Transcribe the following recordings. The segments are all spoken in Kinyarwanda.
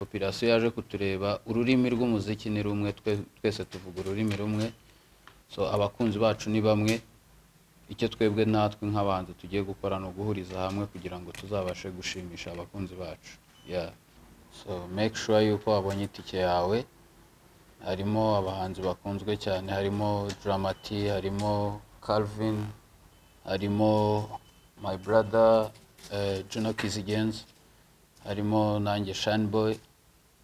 popirasiyo yaje kutureba ururimi rw'umuziki ni rumwe twe- twese tuvuga ururimi rumwe so abakunzi bacu ni bamwe icyo twebwe natwe nk'abanzi tugiye gukora ni uguhuriza hamwe kugira ngo tuzabashe gushimisha abakunzi bacu yeah. so make sure yuko wabonye itike yawe harimo abahanzi bakunzwe cyane harimo Dramati harimo Calvin harimo My Brother eh, Juno Kizigenza harimo nanjye Shine Boy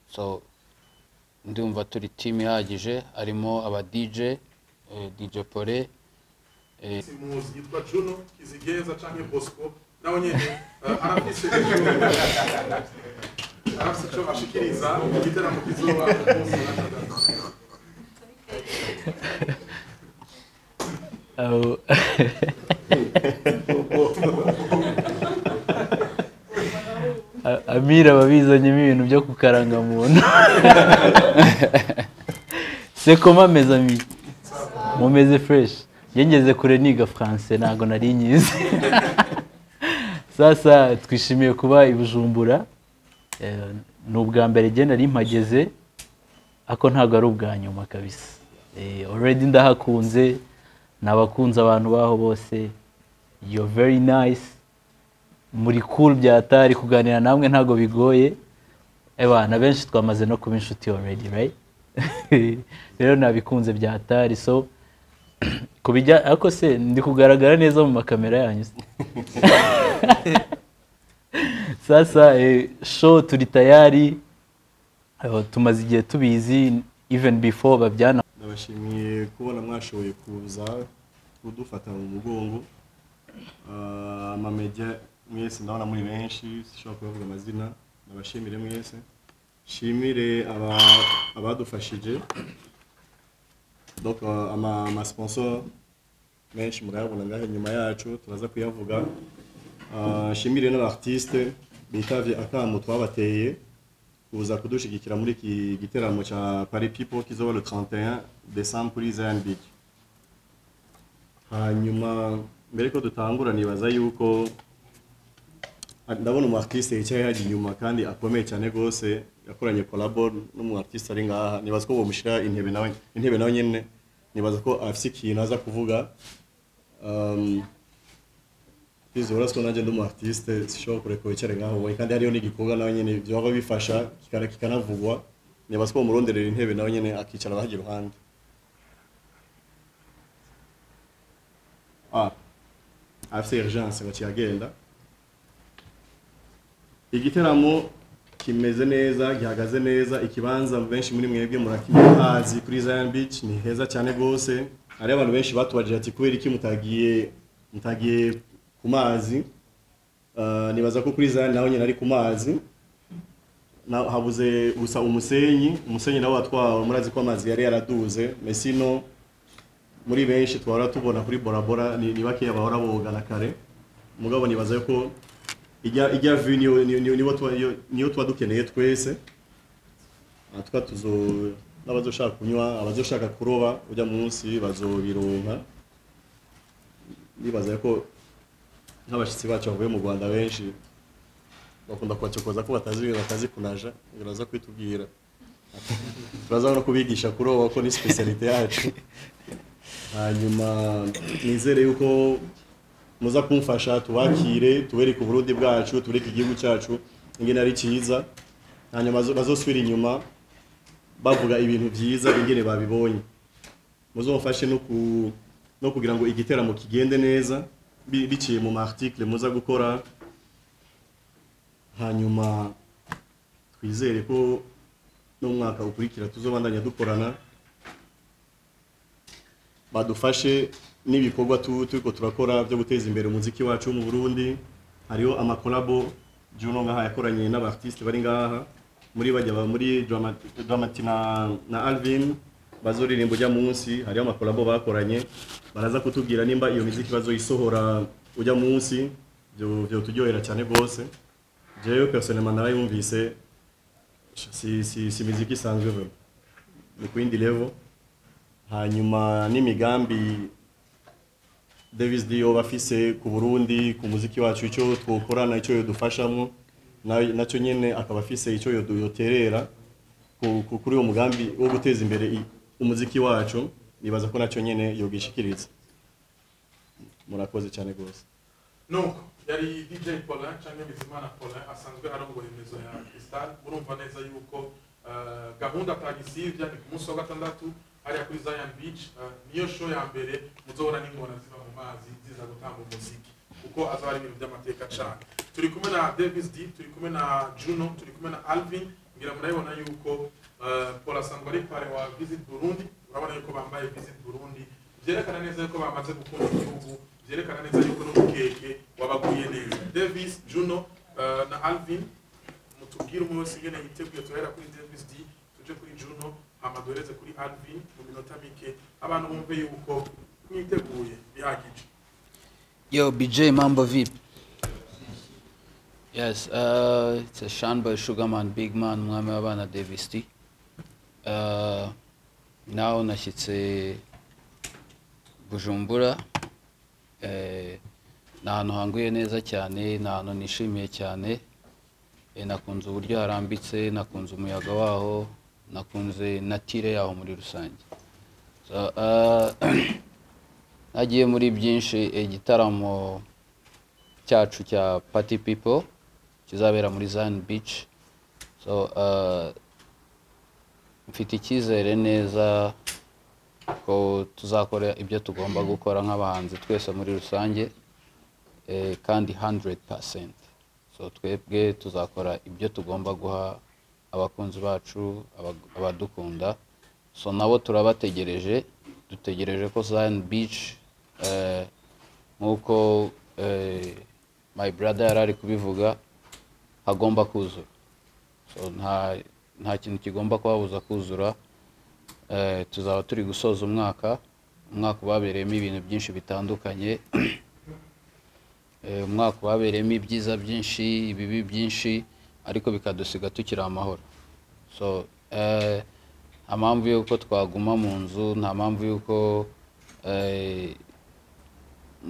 so ndumva turi team ihagije harimo aba DJ eh, DJ Pole eh, si muzi yitwa Juno Kizigeza canke Bosco nawe nyene eh, arafise ico arafise ico ashikiriza igiteramo kizoba ku munsi wa gatandatu. Oh. A- Amira ababizanyemo ibintu byo kukaranga muntu se koma meze ami mumeze fresh njye ngeze kure niga france ntabwo nari nyizi sasa twishimiye kuba i bujumbura Eh, ni ubwa mbere njye nari mpageze ako ntabwo ari ubwa nyuma kabisa Eh, already ndahakunze nabakunze abantu baho bose you're very nice muri cool byatari kuganira namwe ntabwo bigoye ebana benshi twamaze no kuba inshuti already right rero nabikunze byatari so kubijya ariko se ndi kugaragara neza mu makamera yanyu se? sasa eh, show turi tayari Eh, tumaze igihe tubizi even before babyana ndabashimiye kubona mwashoboye kuza kudufata mu mugongo Ah, amamejya mwese ndabona muri benshi sinshobora kubavuga amazina ndabashimire mwese shimire aba- abadufashije donc ah, ama- amasponsor menshi murayabona ngaho inyuma yacu turaza kuyavuga Ah, shimire n'abartiste bitavye akamo twabateye kuza kudushyigikira muri iki giteramo cya Paris People kizoba le 31 décembre kuri Zion Beach hanyuma mbere ko dutangura nibaza yuko ah, ndabona umu artiste yicaye hajya inyuma kandi akomeye cyane rwose yakoranye collabo n'umu artiste ari ngaha nibaza ko bomushyira intebe nawe intebe nawe nyene nibaza ko afite ikintu aza kuvuga um, Izo uraswa nanjye ndi umu artiste sishobora kureka wicare ngaho wowe kandi hariyo n'igikorwa nawe nyene byaba bifasha kikana kikanavugwa niba siko umuronderera intebe nawe nyene akicara bahajya iruhande ah afite urgence bakiyagenda igiteramo kimeze neza gihagaze neza ikibanza benshi muri mwebwe murakihazi kuri Zion Beach ni heza cyane rwose hari abantu benshi batubajije ati kubera iki mutagiye mutagiye ku mazi Ah, nibaza ko kuri Zion nawe nyine ari ku mazi Na- habuze gusa umusenyi umusenyi nawe watwawe murazi ko amazi yari yaraduze mesino muri benshi twahora tubona kuri borabora ni, ni bakeya bahora boga na kare mugabo nibaza ko ijya ijya vu niyo niyo- niyo- niyo tuba- niyo- niyo tuba dukeneye twese Ah, tuka tuzo n'abazoshaka kunywa abazoshaka kuroba ujya munsi bazobironka nibaza ko nk'abashyitsi bacu bavuye mu rwanda benshi bakunda kubacokoza ko batazi ibintu batazi kunaja kugira baza kubitubwira turaza no kubigisha kuroba ko ni specialite yacu hanyuma nizere yuko muza kumfasha tubakire tubereke uburundi bwacu tubereke igihugu cyacu ingene ari cyiza hanyuma bazo- bazosubira inyuma bavuga ibintu byiza ingene babibonye muzamufashe no ku no kugira ngo igiteramo kigende neza bi- biciye mu article muza gukora hanyuma twizere ko n'umwaka ukurikira tuzobandanya dukorana badufashe n'ibikorwa tu- turiko turakora byo guteza imbere umuziki wacu wo mu Burundi hariho amakolabo Juno ngaha yakoranye n'abartiste bari ngaha muri bajya ba- muri Dramati Dramati na, na Alvin bazoririmba ujya munsi hariho amakolabo bakoranye baraza kutubwira nimba iyo miziki bazoyisohora ujya munsi byo byo tujyohera cyane rwose jewe personnellement narayumvise si si si miziki isanzwe vraiment ni kuyindi level hanyuma n'imigambi Davis Dio bafise ku Burundi ku muziki wacu icyo twokorana icyo yodufashamo na- nacyo nyine akaba afise icyo yodo- yoterera ku- ku- kuri uwo mugambi wo guteza imbere i- umuziki wacu nibaza ko nacyo nyine yogishikiriza murakoze cyane rwose nuko yari dj paulin cyangwa bizimana paulin asanzwe arongoye remezo ya cristal murumva neza yuko eh, gahunda atagisibya ni ku munsi wa gatandatu hariya kuri zion beach eh, niyo show ya mbere muzobona n'ingona ziva mu mazi ziza gutanga umuziki kuko azaba ari ibintu by'amateka cyane turi kumwe na davis d turi kumwe na juno turi kumwe na alvin ngira murabibona yuko eh, paul asanzwe ari pare wa visit burundi urabona yuko bambaye visit burundi byerekana neza yuko bamaze gukunda igihugu byerekana neza yuko n'umukeke wabaguye neza davis juno eh, na alvin mutubwire umwe wese ingene yiteguye turahera kuri davis d tuje kuri juno hama duhereze kuri alvin mu minota mike abantu bumve yuko mwiteguye bihagije Yo, BJ Mambo Vip. Yes, uh, it's a Shan by Sugarman, Big Man, Mwame Abana Davis T. Uh, now nashyitse Bujumbura. Eh, ni ahantu hanguye neza cyane, ni ahantu nishimiye cyane. Eh, nakunze uburyo harambitse, nakunze umuyaga waho, nakunze natire yaho muri rusange. So, uh, nagiye muri byinshi igitaramo cyacu cya party people kizabera muri Zion Beach so uh, mfite icyizere neza ko tuzakora ibyo tugomba gukora nk'abahanzi twese muri rusange eh, kandi 100% so twebwe tuzakora ibyo tugomba guha abakunzi bacu aba- abadukunda so nabo turabategereje dutegereje ko Zion Beach eh, nk'uko eh, my brother yari ari kubivuga hagomba kuzura so nta nta kintu kigomba kuhabuza kuzura eh, tuzaba turi gusoza umwaka umwaka ubabereyemo ibintu byinshi bitandukanye Eh, umwaka wabereyemo ibyiza byinshi ibibi byinshi ariko bikadusiga tukiri amahoro so eh, nta mpamvu y'uko twaguma mu nzu nta mpamvu y'uko eh,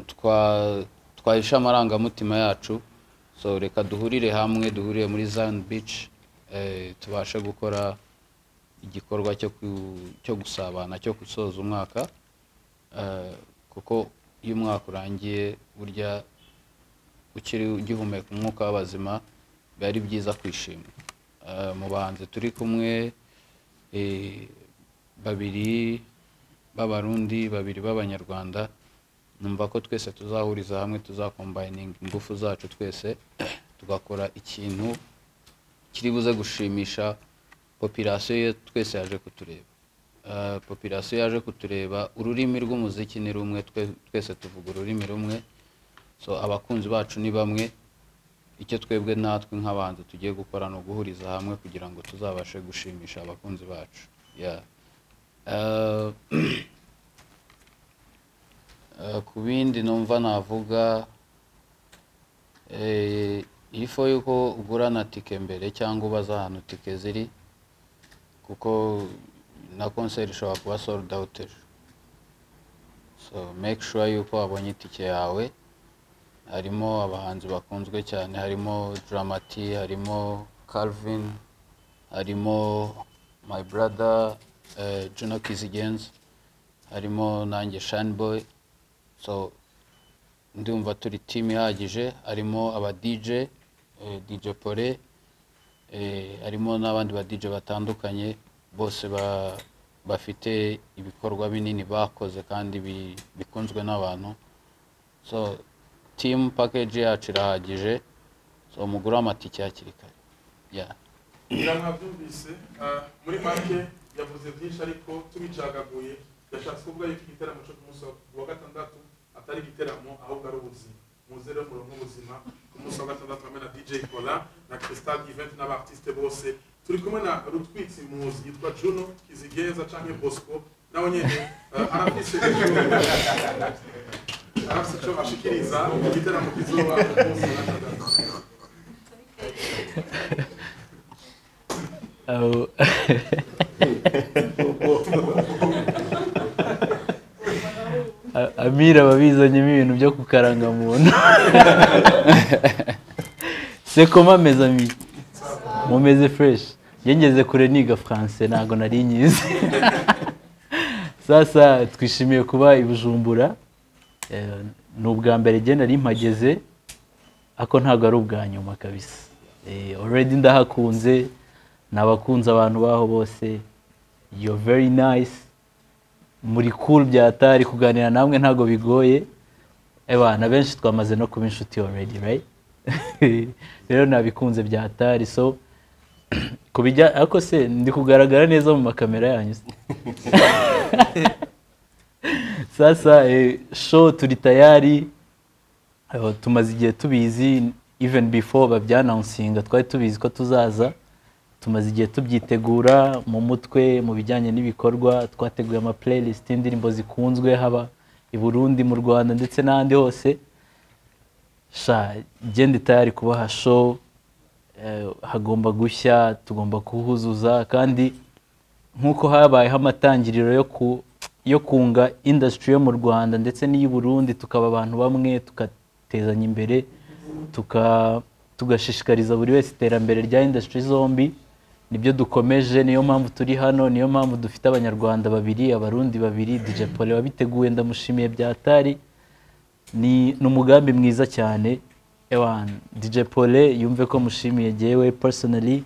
twa- twahisha amarangamutima yacu so reka duhurire hamwe duhurire muri Zion Beach eh, tubashe gukora igikorwa cyo ku- cyo gusabana cyo gusoza umwaka eh, kuko iyo umwaka urangiye burya ukiri ugihumeka umwuka w'abazima biba ari byiza kwishima Eh, mu bahanzi turi kumwe eh, babiri b'abarundi babiri b'abanyarwanda numva ko twese tuzahuriza hamwe tuzakombayininga ingufu zacu twese tugakora ikintu kiri buze gushimisha popirasiyo ye twese yaje kutureba Eh, popirasiyo yaje kutureba ururimi rw'umuziki ni rumwe twe- twese tuvuga ururimi rumwe so abakunzi bacu ni bamwe icyo twebwe natwe nk'abanzi tugiye gukora ni uguhuriza hamwe kugira ngo tuzabashe gushimisha abakunzi bacu Yeah. Eh, eh, ku bindi numva navuga eh, ifo yuko ugurana tike mbere cyangwa ubaza ahantu tike ziri kuko na konseri ishobora kuba sold out ejo so make sure yuko wabonye itike yawe harimo abahanzi bakunzwe cyane harimo Dramati harimo Calvin harimo My Brother eh, Juno Kizigenza harimo nanjye Shine Boy so ndumva turi team ihagije harimo aba DJ eh, DJ Pole eh, harimo n'abandi ba DJ batandukanye bose ba bafite ibikorwa binini bakoze kandi bi- bikunzwe n'abantu so team package yacu irahagije so mugure amatike hakiri kare yeah. ngira mwabyumvise eh, muri make yavuze byinshi ariko tubicagaguye yashatse kuvuga yuko igiteramo cyo ku munsi wa gatandatu atari igiteramo ahubwo ari ubuzima muze rero muronke ubuzima ku munsi wa gatandatu hamwe na dj cola na cristal event n'abartiste bose turi kumwe na rutwitsi muzi yitwa juno kizigeza canke bosco nawe nyene eh, arafise arafise ico ashikiriza igiteramo kizoba ku munsi wa gatandatu Aho- A- amira ababizanyemo ibintu byo kukaranga muntu se koma meza mi mumeze fureshi ngeze kure niga france ntabwo nari nyizi sasa twishimiye kuba i bujumbura Eh, ni ubwa mbere igihe nari mpageze ariko ntabwo ari ubwa nyuma kabisa Eh, already ndahakunze nabakunze abantu baho bose yo very nice muri cool byatari kuganira namwe ntabwo bigoye ebana benshi twamaze no kuba inshuti already right rero nabikunze byatari so kubijya ariko se ndi kugaragara neza mu makamera yanyu se? sasa eh, show turi tayari Eh, tumaze igihe tubizi even before babyanansinga twari tubizi ko tuzaza tumaze igihe tubyitegura mu mutwe mu bijyanye n'ibikorwa twateguye ama playlist y'indirimbo zikunzwe haba i Burundi mu Rwanda ndetse n'ahandi hose sha gende tayari kubaha show eh, hagomba gushya tugomba kuhuzuza kandi nk'uko habayeho amatangiriro yo ku yo kunga industry yo mu Rwanda ndetse n'iy'i Burundi tukaba abantu bamwe tugatezanya imbere tuka tugashishikariza buri wese iterambere rya industry zombi nibyo dukomeje niyo mpamvu turi hano niyo mpamvu dufite abanyarwanda babiri abarundi babiri DJ Pole wabiteguye ndamushimiye byatari ni ni umugambi mwiza cyane ewan DJ Pole yumve ko mushimiye jewe personally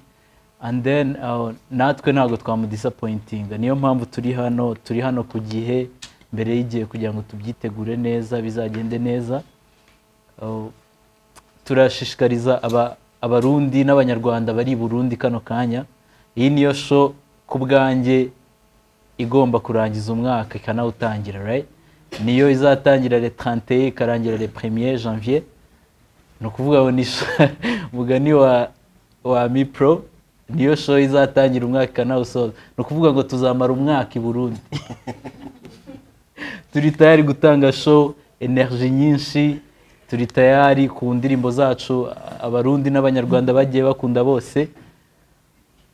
and then uh, natwe ntabwo twamudisappointinga niyo mpamvu turi hano turi hano ku gihe mbere y'igihe kugira ngo tubyitegure neza bizagende neza Uh, turashishikariza aba- abarundi n'abanyarwanda bari i burundi kano kanya iyi niyo sho ku bwanjye igomba kurangiza umwaka ikanawutangira right niyo izatangira le 31 ikarangira le 1er janvier ni ukuvuga ngo ni sho- mugani wa wa mipro niyo show izatangira umwaka ikanawusoza ni ukuvuga ngo tuzamara umwaka i burundi turi tayari gutanga show energy nyinshi turi tayari ku ndirimbo zacu abarundi n'abanyarwanda bagiye bakunda bose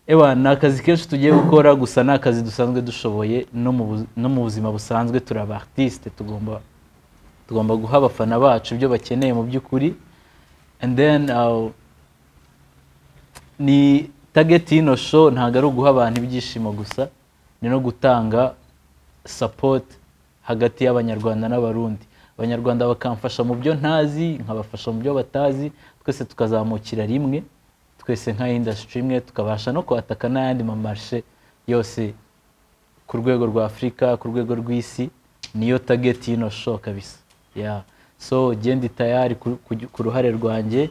ewa ni akazi kenshi tugiye gukora gusa ni akazi dusanzwe dushoboye no mu bu- no mu buzima busanzwe turi aba artiste tugomba tugomba guha abafana bacu ibyo bakeneye mu by'ukuri and then uh, ni target y'ino show ntabwo ari uguha abantu ibyishimo gusa ni no gutanga support hagati y'abanyarwanda n'abarundi abanyarwanda bakamfasha mu byo ntazi nkabafasha mu byo batazi twese tukazamukira rimwe twese nka industry imwe tukabasha no kwataka n'ayandi mamarshe yose ku rwego rwa afurika ku rwego rw'isi niyo target y'ino show kabisa yeah. so genda tayari ku, ku, ku ruhare rwanjye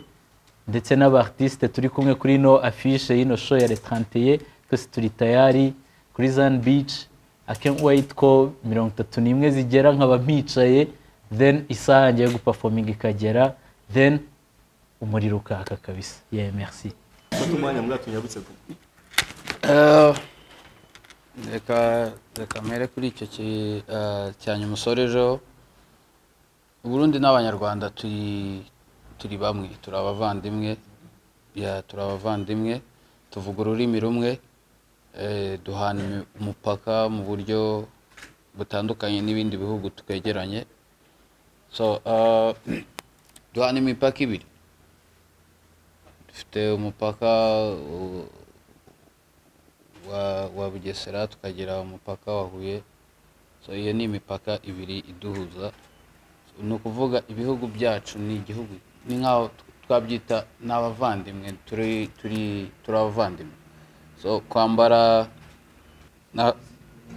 ndetse n'abartiste turi kumwe kuri ino affiche y'ino show ya retrantiye twese turi tayari kuri zan beach i can't wait ko mirongo itatu n'imwe zigera nkaba mpicaye then isaha yanjye yo guperforminga ikagera then umuriro ukaka kabisa yeah merci Fata umwanya muri tunyabutse ku Eh, reka reka mpere kuri icyo ki- eh, cya nyuma usorejeho uburundi n'abanyarwanda turi turi bamwe turi abavandimwe ya turi abavandimwe tuvuga ururimi rumwe eh, duhana imi- umupaka mu buryo butandukanye n'ibindi bihugu twegeranye so eh, duhana imipaka ibiri dufite umupaka uh, wa, wa Bugesera tukagera umupaka wa Huye so iyo ni imipaka ibiri iduhuza So, ni ukuvuga ibihugu byacu ni igihugu ni nk'aho tw- twabyita n'abavandimwe turi turi turi abavandimwe so kwambara na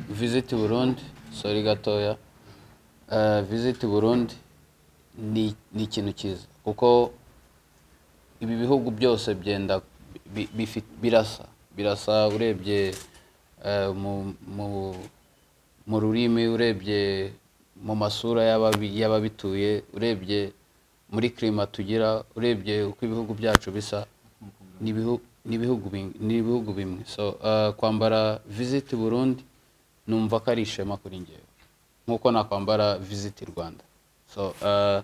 visit Burundi sorry gatoya uh, visit Burundi ni ni ikintu cyiza kuko ibi bihugu byose byenda bi- bifi- birasa birasa urebye eh, mu- mu- mu rurimi urebye mu masura y'ababi- y'ababituye urebye muri kirima tugira urebye uko ibihugu byacu bisa ni ibihu- ni ibihugu bing- ni ibihugu bimwe so eh, kwambara visiti burundi numva ko ari ishema kuri ngewe nk'uko nakwambara visiti rwanda so eh,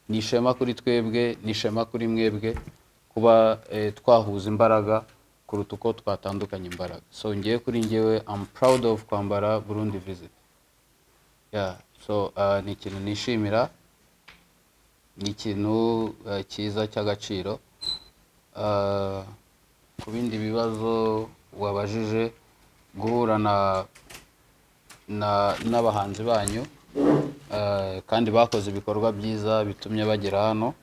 ni ishema kuri twebwe ni ishema kuri mwebwe kuba eh, twahuza imbaraga kuruta uko twatandukanya imbaraga so ngewe kuri ngewe am proud of kwambara burundi visit yeah. so eh, ni ikintu nishimira ni ikintu eh, cyiza cy'agaciro Ah, ku bindi bibazo wabajije guhura na na- n'abahanzi banyu ah, kandi bakoze ibikorwa byiza bitumye bagera hano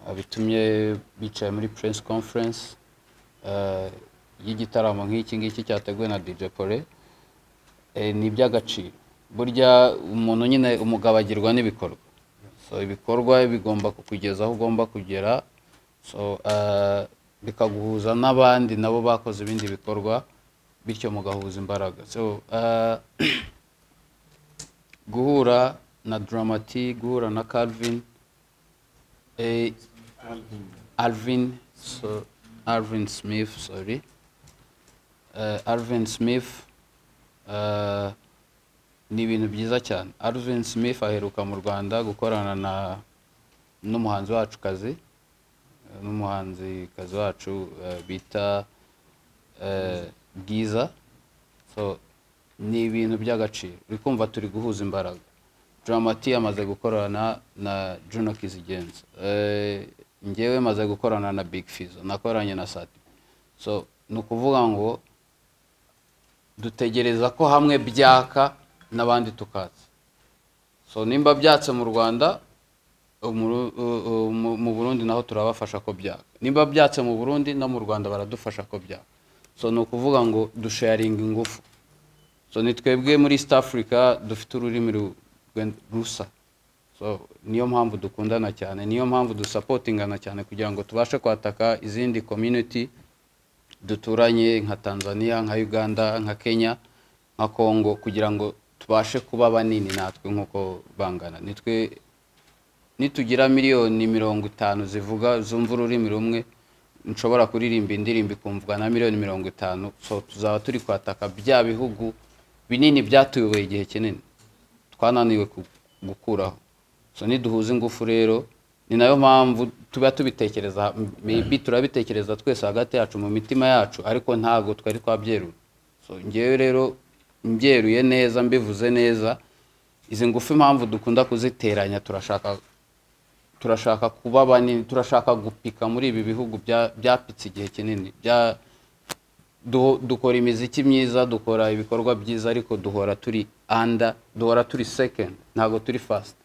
ah, bitumye bicaye muri press conference ah, y'igitaramo nk'iki ngiki cyateguwe na DJ Pole eh, ni iby'agaciro burya umuntu nyine umugabo agirwa n'ibikorwa so ibikorwa bigomba kukugeza aho ugomba kugera so eh, bikaguhuza n'abandi nabo bakoze ibindi bikorwa bityo mugahuza imbaraga so eh, guhura na Dramati guhura na Calvin eh, Alvin so Alvin Smith sorry Eh, Alvin Smith eh, ni ibintu byiza cyane Alvin Smith aheruka mu Rwanda gukorana na n'umuhanzi wacu kazi eh, n'umuhanzikazi wacu eh, bita eh, Bwiza so ni ibintu by'agaciro uri kumva turi guhuza imbaraga Dramati amaze gukorana na Juno Kizigenza eh, njyewe maze gukorana na Big Fizzo nakoranye na Sati so ni ukuvuga ngo dutegereza ko hamwe byaka n'abandi tukatsa so nimba byatse mu rwanda umuru- u- u- mu mu burundi naho turabafasha ko byaka nimba byatse mu burundi no mu rwanda baradufasha ko byaka so ni ukuvuga ngo dusharinga ingufu so ni twebwe muri east africa dufite ururimi ru- rwe- rusa so niyo mpamvu dukundana cyane niyo mpamvu dusapotingana cyane kugira ngo tubashe kwataka izindi community duturanye nka tanzania nka uganda nka kenya nka congo kugira ngo tubashe kuba banini natwe nk'uko bangana nitwe nitugira miliyoni mirongo itanu zivuga zumva ururimi rumwe nshobora kuririmba indirimbo ikumvwa na miliyoni mirongo itanu so tuzaba turi kwataka bya bihugu binini byatuyoboye igihe kinini twananiwe ku- gukuraho so niduhuza ingufu rero ni nayo mpamvu tuba tubitekereza maybe turabitekereza twese hagati yacu mu mitima yacu ariko ntabwo twari twabyerura so ngewe rero mbyeruye neza mbivuze neza izi ngufu impamvu dukunda kuziteranya turashaka turashaka kuba banini turashaka gupika muri ibi bihugu bya- byapitse igihe kinini bya du- dukora imiziki myiza dukora ibikorwa byiza ariko duhora turi under duhora turi second ntabwo turi first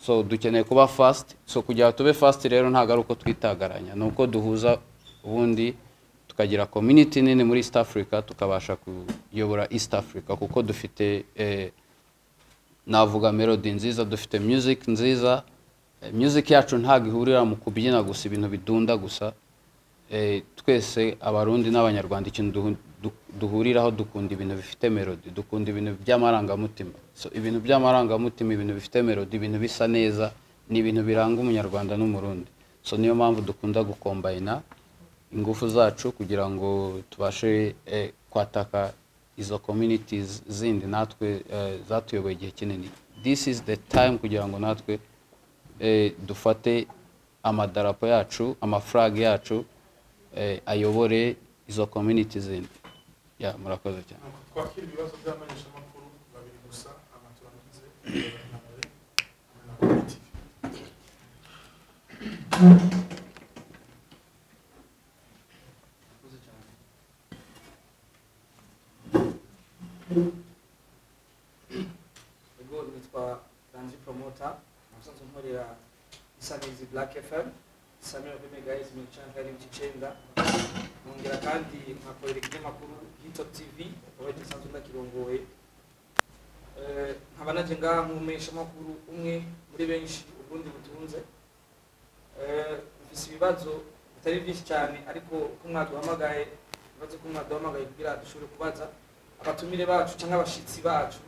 so dukeneye kuba fast so kugira ngo tube fast rero ntabwo ari uko twitagaranya ni uko duhuza ubundi tukagira community nini muri east africa tukabasha kuyobora east africa kuko dufite eh, navuga melody nziza dufite music nziza Eh, music yacu ntabwo ihurira mu kubyina gusa ibintu bidunda gusa Eh, twese abarundi n'abanyarwanda ikintu duhu- du- duhuriraho dukunda ibintu bifite melody dukunda ibintu by'amarangamutima so ibintu by'amarangamutima ibintu bifite melody ibintu bisa neza ni ibintu biranga umunyarwanda n'umurundi so niyo mpamvu dukunda gukombayina ingufu zacu kugira ngo tubashe eh, kwataka izo communities zindi natwe eh, zatuyoboye igihe kinini this is the time kugira ngo natwe eh, dufate amadarapo yacu amafrag yacu eh, ayobore izo community zindi ya murakoze cyane twakira ibibazo by'amenyeshamakuru babiri gusa amaturangize na mbere hamwe na Bwira TV. ubwo nitwa Ranzi Promoter musanzwe nkorera Isangizi Black FM Samuel Bemegayiz mu cyangwa ari cyenda nkongera kandi nkakorera ikinyamakuru Hito TV aho gisanzwe ndakirongoye Eh, nkaba naje ngaha nkumesha makuru umwe muri benshi ubundi butunze Eh, mfise ibibazo bitari byinshi cyane ariko ko mwaduhamagaye ibibazo ko mwaduhamagaye kugira dushobore kubaza abatumire bacu cyangwa abashitsi bacu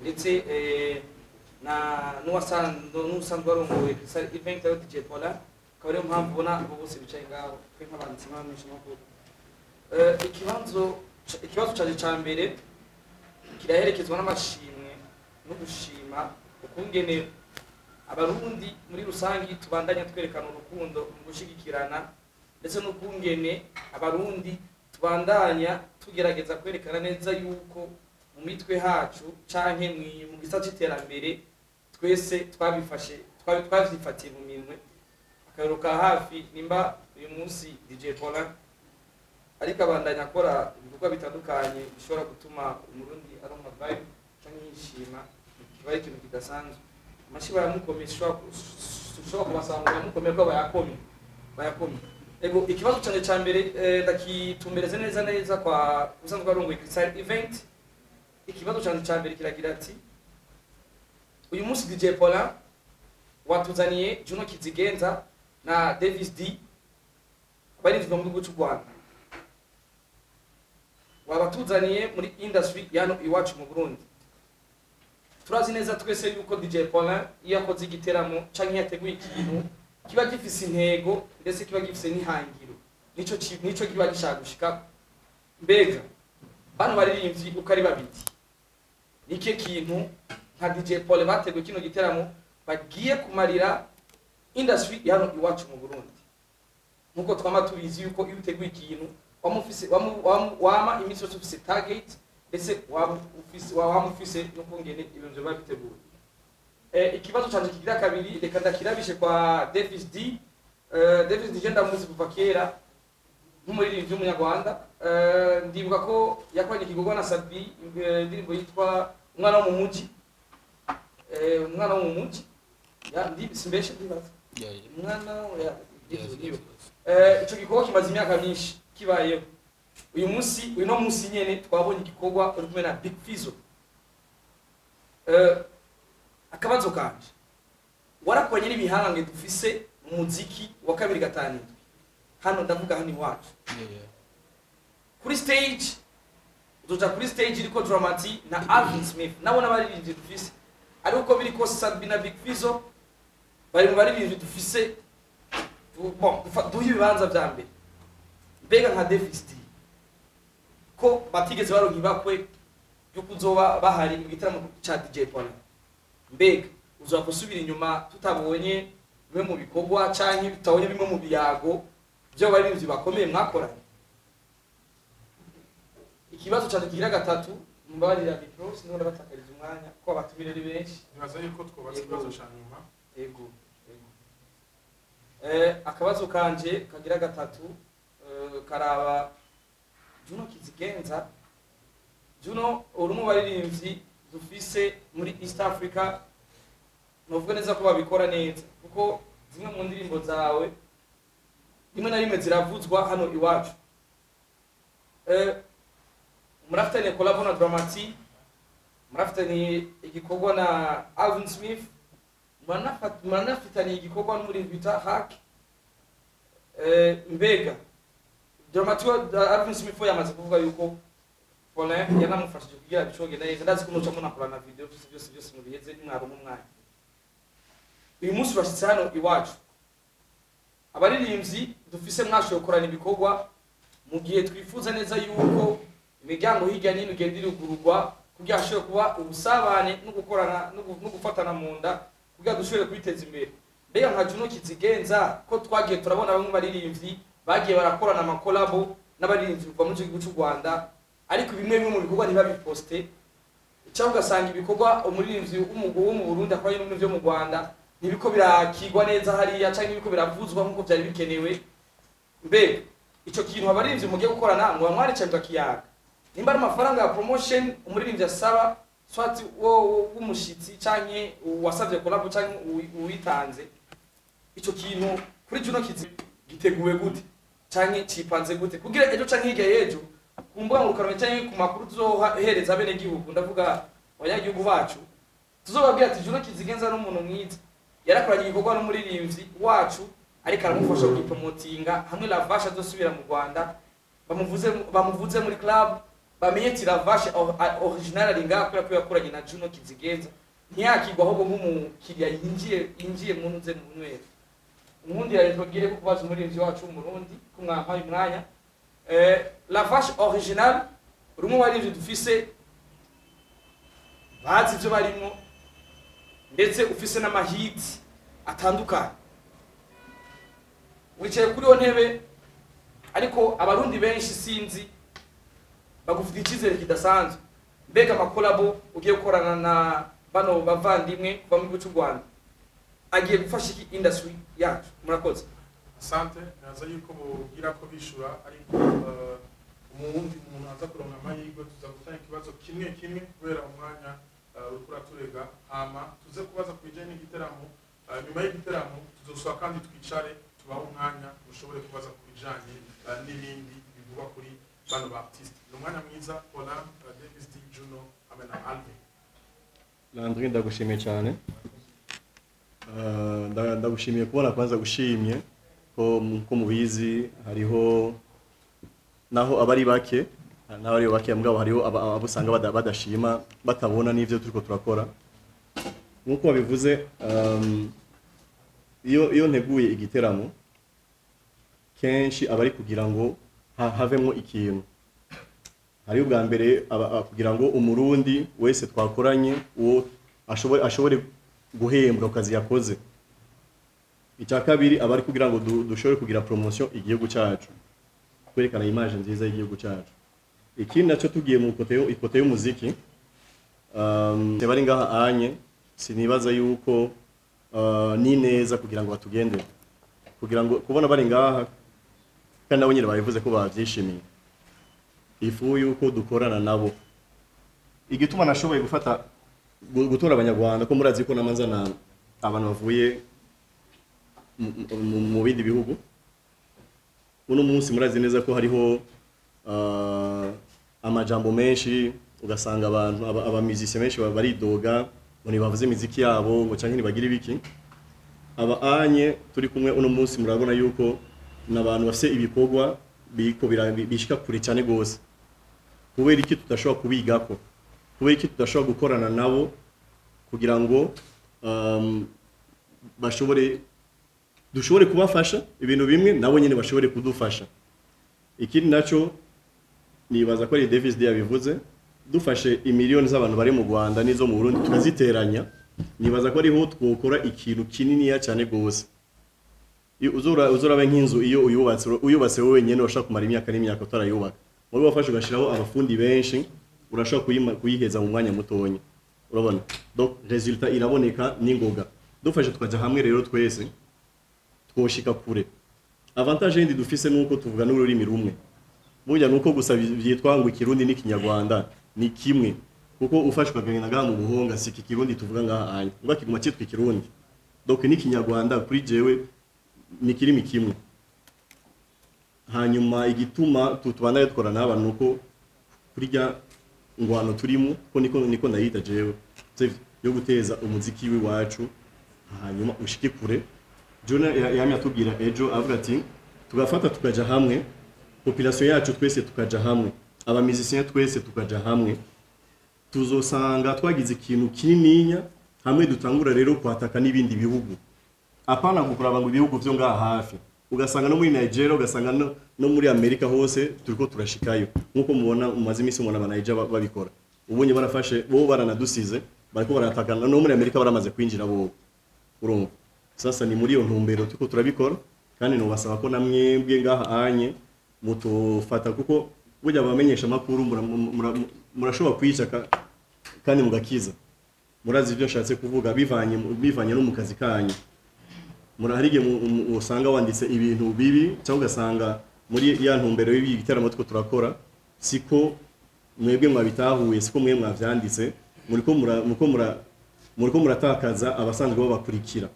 ndetse eh, na n'uwasanzwe n'usanzwe warongoye Christian event yo DJ Paula akaba ariyo mpamvu ubona abo bose bicaye ngaho twe nk'abanditsi n'abamenyesha makuru ikibanzo ikibazo cyaje cya mbere kiraherekezwa n'amashimwe no gushima ukungene abarundi muri rusange tubandanya twerekana urukundo mu gushyigikirana ndetse n'ukungene abarundi tubandanya tugerageza kwerekana neza yuko mu mitwe hacu canke mwi- mu gisata c'iterambere twese twabifashe twabi- twavyifatiye mu minwe akariro ka hafi nimba uyu munsi DJ Paulin ariko abandanya akora ibikorwa bitandukanye bishobora gutuma umurundi aronka vibe cyangwa yishima kiba ari ikintu kidasanzwe amashyi baramukomeye ushobora ku- ushobora kubasanga baramukomeye ko bayakomye bayakomye ego ikibazo cyane cya mbere eh, ndakitumbereze neza neza kwa usanzwe arongoye Christian event ikibazo cyane cya mbere kiragira ati uyu munsi DJ Paulin watuzaniye Juno Kizigenza na Davis D barinzwe mu gihugu cy'u Rwanda wabatuzaniye muri industry yano iwacu mu Burundi turazi neza twese yuko DJ Paulin iyo akoze igiteramo canke iyo yateguye ikintu kiba gifise intego ndetse kiba gifise n'ihangiro nico ki- nico kiba gishaka gushikako mbega bano baririmbyi uko ari babiri nike kintu nka DJ Paul bateguye kino giteramo bagiye kumarira industry ya hano iwacu mu Burundi nkuko twama tubizi yuko iyo uteguye ikintu wama ufise wama- wama- wama iminsi yose ufise target ndetse waba ufise waba ufise no kongene ibintu biba biteguye eh, ikibazo cyanje kigira kabiri reka ndakirabishe kwa Davis D eh, Davis D genda muzi kuva kera nk'umuririmbyi w'umunyarwanda eh, ndibuka ko yakoranye igikorwa na Sabi eh, indirimbo yitwa umwana wo mu mujyi Eh, umwana wo mu mujyi Ya, ndi- simbeshe ndibaza umwana oya, ibyo niyo. Eh, icyo gikorwa kimaze imyaka myinshi kibayeho uyu munsi uyu no munsi nyene twabonye igikorwa uri kumwe na big fizo Eh, akabazo kanje warakoranye n'ibihangange dufise mu muziki wa kabiri gatanirwe hano ndavuga hano iwacu kuri stage uzoja kuri stage iriko dramati na alvin smith nabo n'abaririmbyi dufise ariko uko biri kose sabi na big fizo bari mu baririmbyi dufise du- bon, dufa- duha ibibanza vya mbere mbega nka defisit ko batigeze baronka ibakwe yo kuzoba bahari mu gitaramo ca dj paulin mbega uzoba gusubira inyuma tutabonye bimwe mu bikorwa canke tutabonye bimwe mu biyago vy'abaririmbyi bakomeye mwakoranye ikibazo cyane kigira gatatu mbabarira mikro sinubona batakariza umwanya kuko abatumire ari benshi nibaza yuko twubatse ikibazo cya nyuma ego ego eh, akabazo kanje kagira gatatu eh, karaba juno kizigenza juno uri mu baririmbyi dufise muri east africa novuga neza ko babikora neza kuko zimwe mu ndirimbo zawe rimwe na rimwe ziravuzwa hano iwacu eh, murafitanye kolabo na dramati murafitanye igikorwa na alvin smith Muranafa- muranafitaniye igikorwa n'umurinzi bita haki mbega dramatiyo arvin smith yamaze kuvuga yuko Paulin yanamufashije kugira ngo icoge neza ndazi ko mucamo nakora na video byose byose byose mubiheze nimwaronka umwanya uyu munsi urashyitse hano iwacu abaririmbyi dufise mwashoboye gukorana ibikorwa mu gihe twifuza neza yuko imiryango hirya no hino igenda irugururwa kugira ngo hashobore kuba ubusabane no gukorana no gu- no gufatana mu nda kugira ngo dushobore kwiteza imbere mbega nka juno kizigenza ko twagiye turabona bamwe mu baririmbyi bagiye barakorana amakolabo n'abaririmbyi kuva muri icyo gihugu cy'u rwanda ariko bimwe bimwe mu bikorwa ntibabiposte cyangwa ugasanga ibikorwa umuririmbyi w'umugabo wo mu burundi akora n'ibintu byo mu rwanda ntibiko birakigwa neza hariya cyangwa ntibiko biravuzwa nk'uko byari bikenewe mbega icyo kintu abaririmbyi mugiye gukora namwe bamwaricanira kiyaga nimba ari amafaranga ya promotion umuririmbyi asaba swati wo w'umushyitsi cyangwa uwasabye kolabo cyangwa uwi- uwitanze icyo kintu kuri kino kizi giteguwe gute cyangwa kipanze gute kugira ejo cyangwa hirya y'ejo ku mbuga ngurukanabumenyi cyangwa ku makuru tuzohereza bene gihugu ndavuga abanyagihugu bacu tuzobabwira ati kino kizigenza n'umuntu mwiza yarakoranye igikorwa n'umuririmbyi wacu ariko aramufasha kugipromotinga hamwe lavasha azosubira mu rwanda bamuvuze bamuvuze muri club bamenye ati lavashe original ari ngaha kubera ko yakoranye na Juno Kizigenza ntiyakigwa ahubwo nk'umukiriya yinjiye yinjiye mu nze mu nywera umundi yari tubwire ko kubaza umuririmbyi wacu w'umurundi ko mwampaye umwanya eh, lavashe original rumwe warivye dufise bazi ibyo barimo ndetse ufise n'amahiti atandukanye wicaye kuri iyo ntebe ariko abarundi benshi sinzi bagufite icyizere kidasanzwe mbega amakolabo ugiye gukorana na bano bavandimwe kuva mu gihugu cy'u rwanda agiye gufasha iki industry yacu murakoze asante ntaza yuko mubwira ko bishyura ariko eh, umuwundi umuntu aza kuronka amahirwe tuza gutanga ikibazo kimwe kimwe kubera umwanya eh, uriko uraturega hama tuze kubaza ku bijyanye n'igiteramo Eh, nyuma y'igiteramo tuzosaba kandi twicare tubahe umwanya mushobore kubaza ku bijyanye eh, n'ibindi bivugwa kuri bano ba artiste ni umwanya mwiza Olin eh, Davis D Juno hamwe na Alvin Landry ndagushimiye cyane Eh, nda- ndagushimiye kubona kwanza gushimye ko mu- ko mubizi hariho naho abari bake naho ari bake mbwabo hariho aba- abo usanga bada- badashima batabona n'ivyo turiko turakora nk'uko wabivuze ehm, iyo iyo nteguye igiteramo kenshi aba ari kugira ngo ha- havemwo ikintu hari ubwa mbere aba- aba kugira ngo umurundi wese twakoranye uwo ashobore ashobore guhembwa ku kazi yakoze icya kabiri aba ari kugira ngo du- dushobore kugira poromosiyo igihugu cyacu kwerekana imaje nziza y'igihugu cyacu ikindi nacyo tugiye mu ifoto y'u- ifoto y'umuziki um, bari ngaha anye sinibaza yuko uh, ni neza kugira ngo batugendere kugira ngo kubona bari ngaha kandi nabo nyine babivuze ko babyishimiye ifu yuko dukorana nabo igituma nashoboye gufata gu- gutora abanyarwanda ko murazi ko n'amazana abantu bavuye mu- mu- mu bindi bihugu uno munsi murazi neza ko hariho ah, amajambo menshi ugasanga abantu aba- abamiziki benshi ba- baridoga ngo ntibavuze imiziki yabo ngo cyangwa ntibagire ibiki aba anye turi kumwe uno munsi murabona yuko ni abantu bafite ibikorwa biriko bira- bishika kure cyane rwose kubera iki tudashobora kubigako kubera iki tudashobora gukorana nabo kugira ngo um, bashobore dushobore kubafasha ibintu bimwe nabo nyine bashobore kudufasha ikindi nacyo nibaza ko ari Davis D yabivuze dufashe imiliyoni z'abantu bari mu Rwanda n'izo mu Burundi tukaziteranya nibaza ko ariho twokora ikintu kininiya cyane rwose Iyo uzura uzurabe nk'inzu iyo uyubatse uyubatse wowe wenyine urashobora kumara imyaka n'imyaka utarayubaka wowe wafashe ugashyiraho abafundi benshi urashobora kuyima- kuyiheza mu mwanya mutonya urabona donc resultat iraboneka n'ingoga dufashe tukajya hamwe rero twese twoshika kure avantage yindi dufise nuko tuvuga n'ururimi rumwe burya nuko gusa bi- byitwa ngo ikirundi n'ikinyarwanda ni kimwe kuko ufashwe agahina gaha mu buhonga si iki kirundi tuvuga ngaha anya ngo kiguma cyitwa ikirundi donc n'ikinyarwanda kuri jewe ni kirimi kimwe hanyuma igituma tu- tubandanye dukorana n'abantu nuko kurya ngwano turimo ko niko niko nayita jewe Save yo guteza umuziki w'iwacu hanyuma ushike kure Jona yamye atubwira ejo avuga ati tugafata tukaja hamwe population yacu twese tukaja hamwe abamizisinya twese tukaja hamwe tuzosanga twagize ikintu kinininya hamwe dutangura rero kwataka n'ibindi bihugu apana gukuraba ngo ibihugu byo ngaha hafi ugasanga no muri Nigeria ugasanga no, no muri Amerika hose turiko turashikayo nkuko mubona mumaze iminsi mubona abanaija ba- babikora ubonye barafashe bo baranadusize bariko baratakana no muri Amerika baramaze kwinjira bo urumva sasa ni muri iyo ntumbero turiko turabikora kandi nubasaba ko namwebwe ngaha anye mutufata kuko burya abamenyesha amakuru mura- mura- murashobora kwica ka- kandi mugakiza murazi ibyo ashatse kuvuga bivanye mu- bivanye no mu kazi kanyu muri hari igihe mu- mu- usanga wanditse ibintu bibi cyangwa ugasanga muri ya ntumbero y'ibi bitaramo two turakora siko mwebwe mwabitahuye siko mwe mwabyanditse muriko mura muriko mura muriko muratakaza abasanzwe babakurikira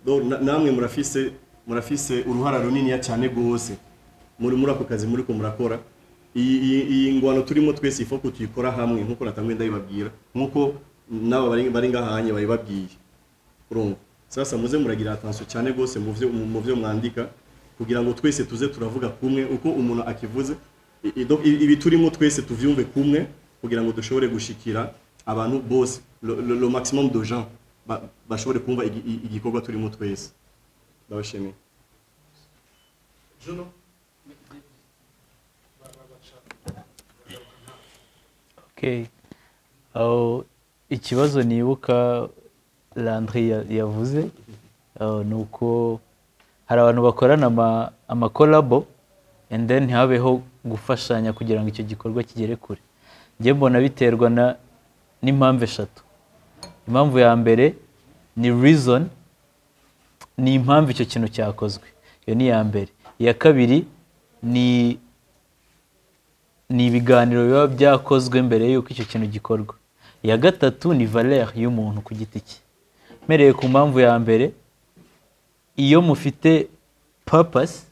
Do- na- namwe murafise murafise uruhara runiniya cyane rwose muri muri ako kazi muriko murakora iyi iyi- iyi ngwano turimo twese ifo kutuyikora hamwe nkuko natamwe ndabibabwira nkuko n'aba bari- bari ngahanye babibabwiye urumva sasa muze muragira attention cyane rwose mu byo mu byo mwandika kugira ngo twese tuze turavuga kumwe uko umuntu akivuze i- i- donc ibi turimo twese tuvyumve kumwe kugira ngo dushobore gushikira abantu bose le, le, le maximum de gens ba- bashobore kumva igi- i- igikorwa turimo twese ndabashimiye Juno Ba- ba- bashaka. Okay. Aho ikibazo nibuka Landry ya- yavuze aho ni uko hari abantu bakorana ama- amakolabo and then habeho gufashanya kugira ngo icyo gikorwa kigere kure njye mbona biterwa na n'impamvu eshatu impamvu ya mbere ni reason ni impamvu icyo kintu cyakozwe iyo ni iya mbere iya kabiri ni ni ibiganiro biba byakozwe mbere y'uko icyo kintu gikorwa iya gatatu ni valere y'umuntu ku giti cye mpereye ku mpamvu ya mbere iyo mufite papasi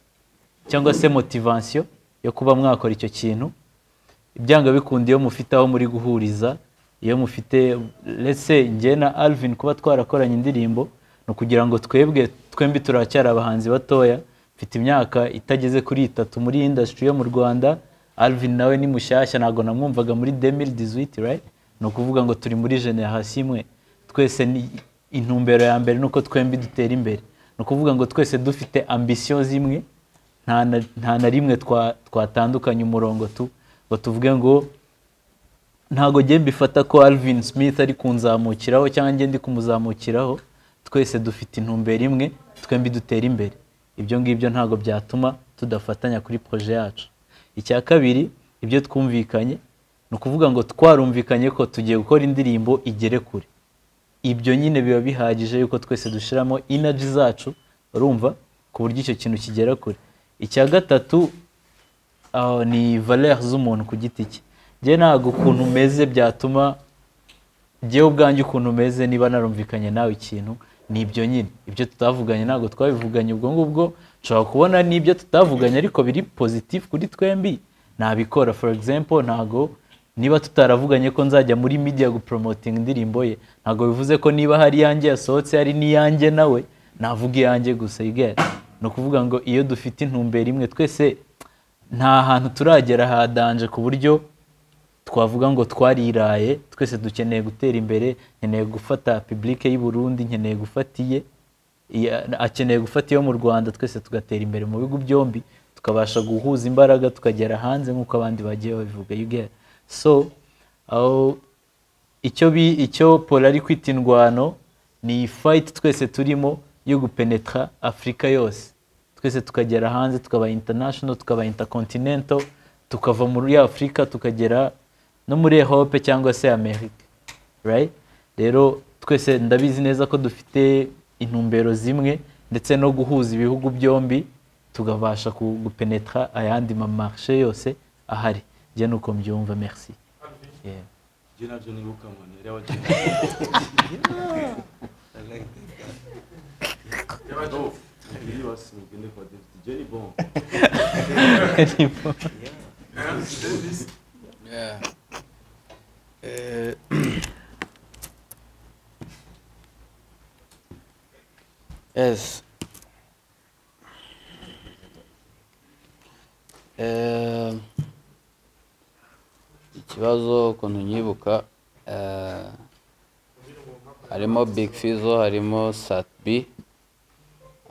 cyangwa se motivansiyo yo kuba mwakora icyo kintu ibyanga bikunda iyo mufite aho muri guhuriza iyo mufite ndetse njye na alvin kuba twarakoranye indirimbo ni ukugira ngo twebwe twembi turacyari abahanzi batoya mfite imyaka itageze kuri itatu muri indasitiri yo mu rwanda alvin nawe ni mushyashya ntabwo namwumvaga muri demiri dizwiti rayiti ni ukuvuga ngo turi muri generasiyo imwe twese ni intumbero ya mbere ni uko twembi dutera imbere ni ukuvuga ngo twese dufite ambisiyo zimwe nta na- nta na rimwe twa- twatandukanye umurongo tu ngo tuvuge ngo ntago njye mbifata ko alvin smith ari kunzamukiraho cyangwa njye ndi kumuzamukiraho twese dufite intumbero imwe twembi dutera imbere ibyo ngibyo ntago byatuma tudafatanya kuri proje yacu icya kabiri ibyo twumvikanye ni ukuvuga ngo twarumvikanye ko tugiye gukora indirimbo igere kure ibyo nyine biba bihagije yuko twese dushyiramo inaji zacu urumva ku buryo icyo kintu kigera kure icya gatatu ah, ni valere z'umuntu ku giti cye njye ntabwo ukuntu umeze byatuma njyewe ubwanjye ukuntu umeze niba narumvikanye nawe ikintu ni ibyo nyine ibyo tutavuganye ntabwo twabivuganye ubwo ngubwo nshobora kubona n'ibyo tutavuganye ariko biri positif kuri twembi nabikora for example ntabwo niba tutaravuganye ko nzajya muri media gupromoting indirimbo ye ntabwo bivuze ko niba hari iyanjye yasohotse hari n'iyanjye nawe navuga iyanjye gusa igare ni ukuvuga ngo iyo dufite intumbero imwe twese nta hantu turagera hadanje ku buryo twavuga ngo twariraye twese dukeneye gutera imbere nkeneye gufata publike y'i Burundi nkeneye gufata iye iya- akeneye gufata iyo mu Rwanda twese tugatera imbere mu bihugu byombi tukabasha guhuza imbaraga tukagera hanze nk'uko abandi bagiye babivuga you get so aho icyo bi icyo Paul ari kwita indwano ni fight twese turimo yo gupenetra Afurika yose twese tukagera hanze tukaba international tukaba intercontinental tukava muri Afurika tukagera no muri Europe cyangwa se Amerika right rero twese ndabizi neza ko dufite intumbero zimwe ndetse no guhuza ibihugu byombi tugabasha ku- gupenetra ayandi mamarshe yose ahari njye nuko mbyumva merci Yeah. Jina nabyo nibuka ngo ntere abakiriya kwa David Jenny bon Yeah. Eh, yes. Eh, ikibazo ukuntu nyibuka eh, harimo big fizo harimo satbi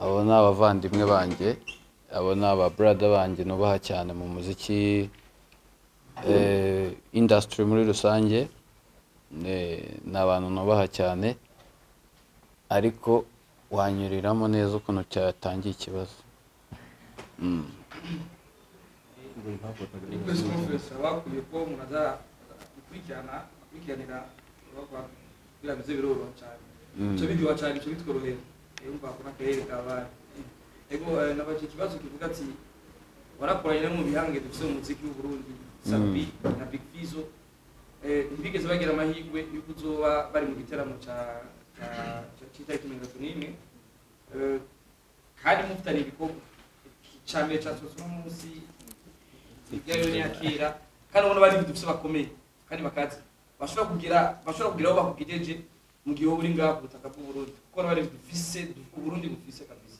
abo ni abavandimwe banjye abo ni ababurada banjye nubaha cyane mu muziki eh, industry muri rusange Ne- ni abantu nubaha cyane ariko wanyuriramo neza ukuntu cyatangiye ikibazo Mm. muri press conference bakwiye ko umuntu aza gukurikirana akurikiranira bavuga kugira ngo ibyo biroroha cyane Mm. icyo biduha cyane icyo bitworohera rero mva kuna akarere kabaye ego nabajije ikibazo kivuga ati warakoranye no mu bihange dufite mu muziki w'uburundi sabi na big fizo Eh, ntibigeze bagira amahirwe y'uko uzoba bari mu giteramo cya- cya- cya- cy'itariki mirongo itatu n'imwe Eh, kandi mufitanye ibikorwa icya mbere cyasozwa munsi ibyayo ntiyakira kandi ubona bari ibintu dufite bakomeye kandi bakaze bashobora kugira bashobora kugira aho bakugejeje mu gihe wowe uri ngaho ku butaka bw'uburundi kuko bari ibintu dufise uburundi bufise kabisa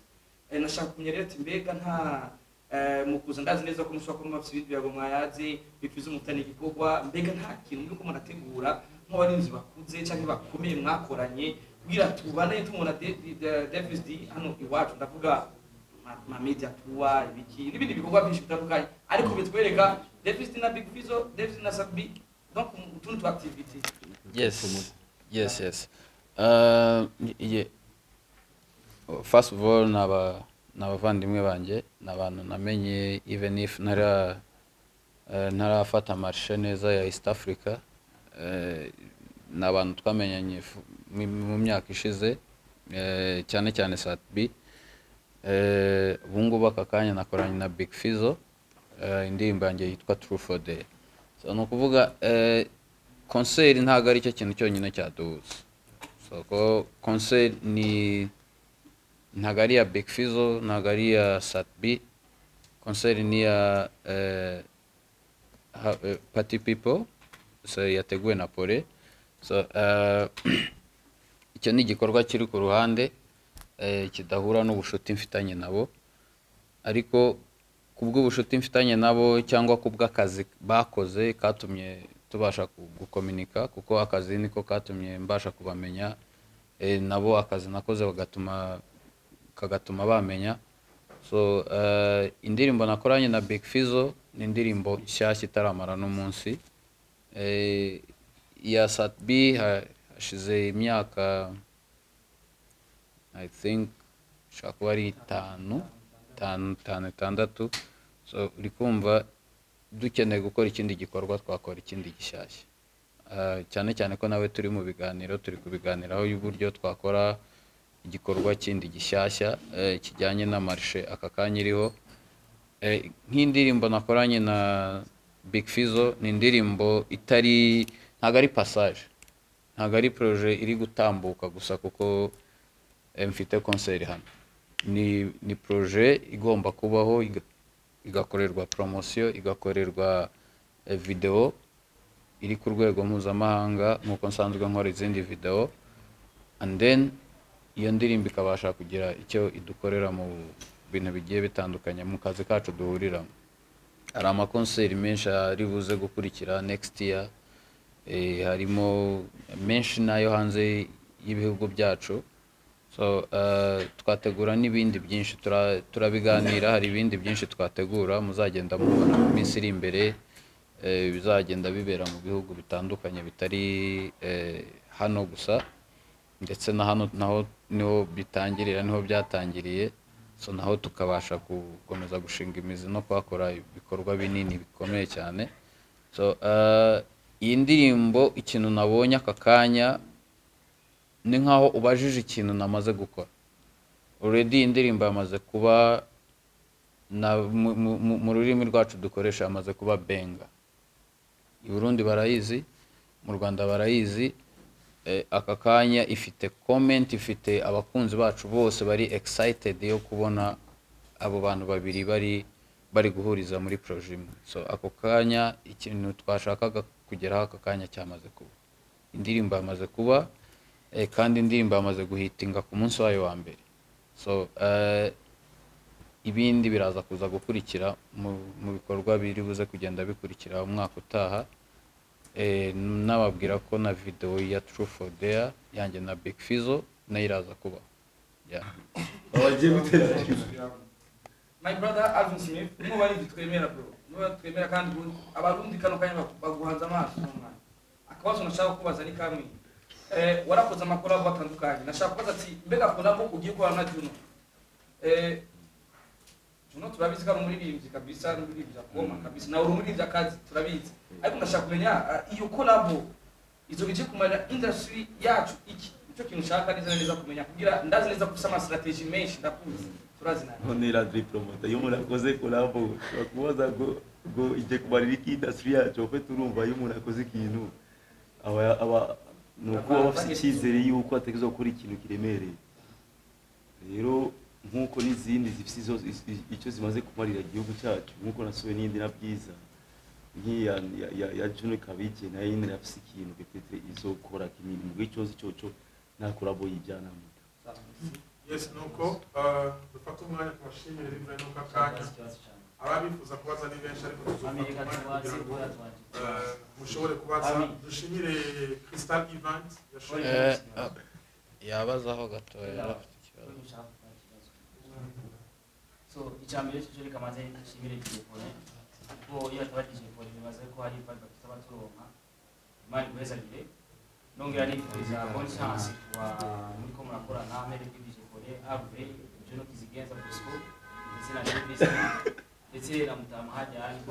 Eh, nashaka kumenya rero ati mbega nta eh, mu kuza ndazi neza ko mushobora kuba mufite ibindi birago mwayaze bipfiza umutani igikorwa mbega nta kintu muri ko munategura nk'abarinzi bakuze cyangwa bakomeye mwakoranye kugira tubane tumubona De- De- De- Davis D hano iwacu ndavuga ma- ma media tour ibiki n'ibindi bikorwa byinshi bitandukanye ariko bitwereka deficit na big fizo deficit na sabi donc utundi tu activity Yes, yes, yes. Uh, ye- First of all, naba n'abavandimwe banjye ni abantu namenye even if ntara eh, ntarafata marishe neza ya East Africa eh, ni abantu twamenyanye fu- mu mu myaka ishize eh, cyane cyane Satbi Eh, ubu ngubu aka kanya nakoranye na Big Fizzo eh, indirimbo yanjye yitwa True for Day so ni ukuvuga eh, concert ntabwo ari cyo kintu cyonyine cyaduhuza so ko concert ni ntabwo ari iya Big Fizzo ntabwo ari iya Sat B concert ni iya eh, ha- eh, Party People so yateguwe na Pole so eh, icyo ni igikorwa kiri ku ruhande eh, kidahura n'ubucuti mfitanye nabo ariko ku bw'ubucuti mfitanye nabo cyangwa ku bw'akazi bakoze katumye tubasha ku- gukominika kuko akazi niko katumye mbasha kubamenya eh, nabo akazi nakoze bagatuma kagatuma bamenya so eh, indirimbo nakoranye na Big Fizzo ni indirimbo nshyashya itaramara n'umunsi Eh, iya satbi ha- hashize imyaka i think ishobora kuba ari itanu itanu itanu itandatu so uri kumva dukeneye gukora ikindi gikorwa twakora ikindi gishyashya Ah, cyane cyane ko nawe turi mu biganiro turi kubiganiraho y'uburyo twakora igikorwa kindi gishyashya eh, kijyanye na marishe aka kanya iriho Eh, nk'indirimbo nakoranye na Big Fizzo ni indirimbo itari ntabwo ari passage ntabwo ari proje iri gutambuka gusa kuko eh, mfite concert hano ni ni proje igomba kubaho iga- igakorerwa promotion igakorerwa eh, video iri ku rwego mpuzamahanga nk'uko nsanzwe nkora izindi video and then iyo ndirimbo ikabasha kugira icyo idukorera mu bintu bigiye bitandukanye mu kazi kacu duhuriramo hari amakonseri menshi ari buze gukurikira next year eh, harimo menshi nayo hanze y'ibihugu byacu so eh, twategura n'ibindi byinshi tura- turabiganira hari ibindi byinshi twategura muzagenda mubona mu minsi iri imbere eh, bizagenda bibera mu bihugu bitandukanye bitari eh, hano gusa ndetse na hano naho niho bitangirira niho byatangiriye so naho tukabasha gukomeza gushinga imizi no kuhakora ibikorwa binini bikomeye cyane so eh, iyi ndirimbo ikintu nabonye aka kanya ni nkaho ubajije ikintu namaze gukora already iyi ndirimbo yamaze kuba na mu- mu- mu- mu rurimi rwacu dukoresha yamaze kuba benga i Burundi barayizi mu Rwanda barayizi eh, aka kanya ifite comment ifite abakunzi bacu bose bari excited yo kubona abo bantu babiri bari bari guhuriza muri projet imwe so ako kanya ikintu twashakaga kugeraho aka kanya cyamaze kuba indirimbo yamaze kuba eh, kandi indirimbo yamaze guhitinga ku munsi wayo wa mbere so eh, ibindi biraza kuza gukurikira mu mu bikorwa biri buze kugenda bikurikira umwaka utaha Eh, nababwira ko na videwo ya True for Dare yanjye na Big Fizzo nayo iraza kuba yeah. abagiye gutera my brother Alvin Smith niba ari ibyo twemera bro niba twemera kandi ubu- abarundi kano kanya bagu- baguhanze amaso n'umwana akabazo nashaka kubaza ni kamwe eh, warakoze amakorabo atandukanye nashaka kubaza ati mbega korabo ugiye gukorana na Juno eh, Juno turabizi ko ari umuririmbyi kabisa ari umuririmbyi akoma kabisa nawe uri umuririmbyi akazi turabizi ariko ndashaka kumenya ah, iyo korabo izo bice kumara industry yacu iki nicyo kintu nshaka neza na neza kumenya kugira ndazi neza gusa ama strategy menshi ndakuzi turazi nawe ntera diri poromota iyo umuntu akoze korabo ushobora kubaza ngo ngo igiye kubarira iki indasitiri yacu kuko turumva iyo umuntu akoze ikintu aba aba ni ukuba aba afite icyizere yuko atageza gukora ikintu kiremereye rero nk'uko n'izindi zifite izo- i- icyo zimaze kumarira igihugu cyacu nk'uko nasuye n'indi na byiza nk'iya ya- ya- ya juno ikaba igiye nayo nyine yafite ikintu gifite izo kora imirimo icyose cyoco nta korabo yijyanamo yes nuko eh, dufate umwanya tubashimire bitewe n'uko akanya ababifuza kubaza ni benshi ariko tuzofata umwanya kugira ngo eh, mushobore kubaza dushimire crystal event yashoboye Eh, ah, yabazaho gatoya yari afite ikibazo so icya mbere cyo reka maze dushimire telefone kuko iyo atabari telefone bibaza ko hari ibanga tutaba turonka imana imuhezagire nongera nifuriza bonne chance kuba muri ko murakorana amere kuri telefone ave jono kizigenza bosco ndetse na service ndetse na mutama hajya ariko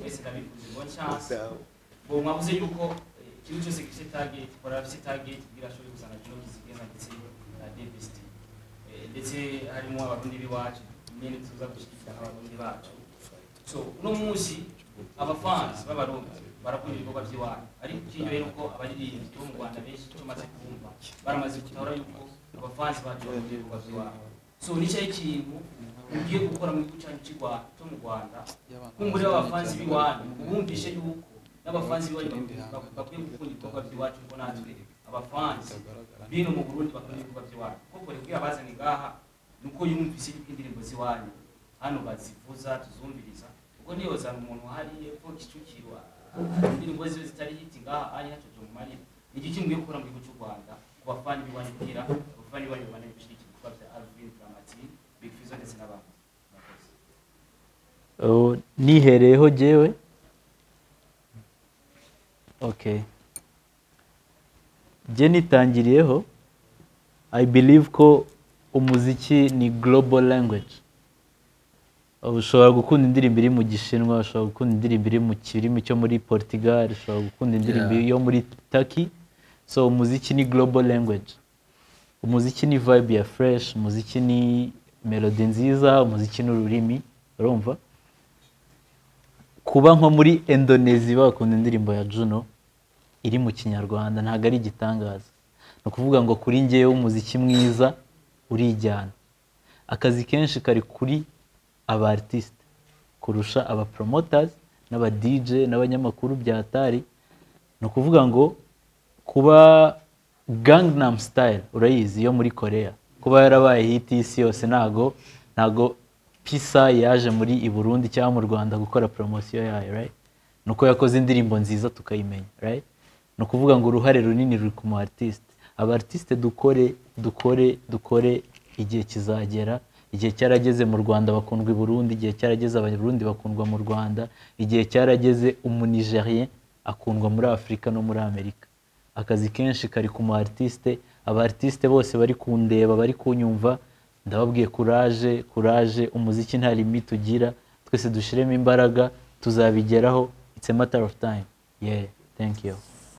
mwese ndabifuriza bonne chance ngo mwabuze yuko eh, ikintu cyose gifite target kora gifite target kugira ashobore kuzana jono kizigenza ndetse na devesti eh, ndetse harimo abarundi b'iwacu imyenda tuza gushyigikira n'abarundi bacu so uno munsi abafansi b'abarundi barakunda ibikorwa by'iwanyu ariko ikinyobera rero uko abaririmbyi bo mu rwanda benshi icyo maze kumva baramaze gutahura yuko abafansi bacu bakunda ibikorwa by'iwanyu so nicyo ikintu ugiye gukora mu gihugu cyacu cy'u Rwa- cyo mu rwanda kumbura abafansi b'iwanyu ubumvishe yuko n'abafansi b'iwanyu bak- bakwiye gukunda ibikorwa by'iwacu kuko natwe abafansi bino mu burundi bakunda ibikorwa by'iwanyu kuko rero abazanye ngaha ni uko yumvise yuko indirimbo z'iwanyu hano bazivuza tuzumviriza ubwo niyo zana umuntu hari epfo kicukiro indirimbo ziwe zitari hiti ngaha ari hacoje mu marira ni iki kimwe gukora mu gihugu cy'u rwanda ku bafani b'iwanyu kugira abafani b'iwanyu babane gushyigikira ibikorwa bya alvin dramatine big fizo ndetse n'abandi murakoze Oh, nihereyeho jyewe okay jye nitangiriyeho i believe ko umuziki ni global language Oh, ushobora gukunda indirimbo iri mu gishinwa ushobora gukunda indirimbo iri mu kirimi cyo muri portugal ushobora gukunda indirimbo yo muri turkey so umuziki ni global language umuziki ni vibe ya fresh umuziki ni melody nziza umuziki ni ururimi urumva kuba nko muri indonezi bakunda indirimbo ya juno iri mu kinyarwanda ntabwo ari igitangaza ni ukuvuga ngo kuri ngewe umuziki mwiza urijyana akazi kenshi kari kuri aba artiste kurusha aba promoters n'aba dj n'abanyamakuru bya atari ni ukuvuga ngo kuba gangnam style urayizi yo muri korea kuba yarabaye hiti y'isi yose ntago ntago pisa yaje muri i burundi cyangwa mu rwanda gukora poromosiyo yayo right ni uko yakoze indirimbo nziza tukayimenya right ni ukuvuga ngo uruhare runini ruri ku mu artiste aba artiste dukore dukore dukore igihe kizagera igihe cyarageze mu rwanda bakundwa i burundi igihe cyarageze abarundi bakundwa mu rwanda igihe cyarageze umunigerien akundwa muri afurika no muri amerika akazi kenshi kari ku mu artiste aba artiste bose bari kundeba bari kunyumva ndababwiye kuraje kuraje umuziki nta limite ugira twese dushiremo imbaraga tuzabigeraho it's a matter of time yeah thank you